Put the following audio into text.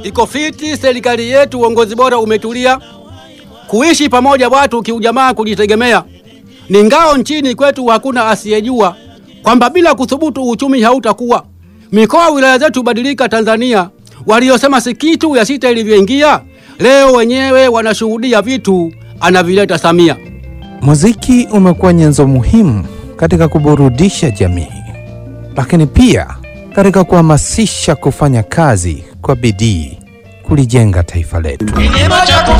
iko fiti, serikali yetu uongozi bora umetulia, kuishi pamoja watu kiujamaa, kujitegemea ni ngao nchini kwetu, hakuna asiyejua kwamba bila kuthubutu uchumi hautakuwa. Mikoa wilaya zetu badilika Tanzania, waliosema si kitu ya sita ilivyoingia, leo wenyewe wanashuhudia vitu anavileta Samia. Muziki umekuwa nyenzo muhimu katika kuburudisha jamii, lakini pia katika kuhamasisha kufanya kazi kwa bidii kulijenga taifa letu.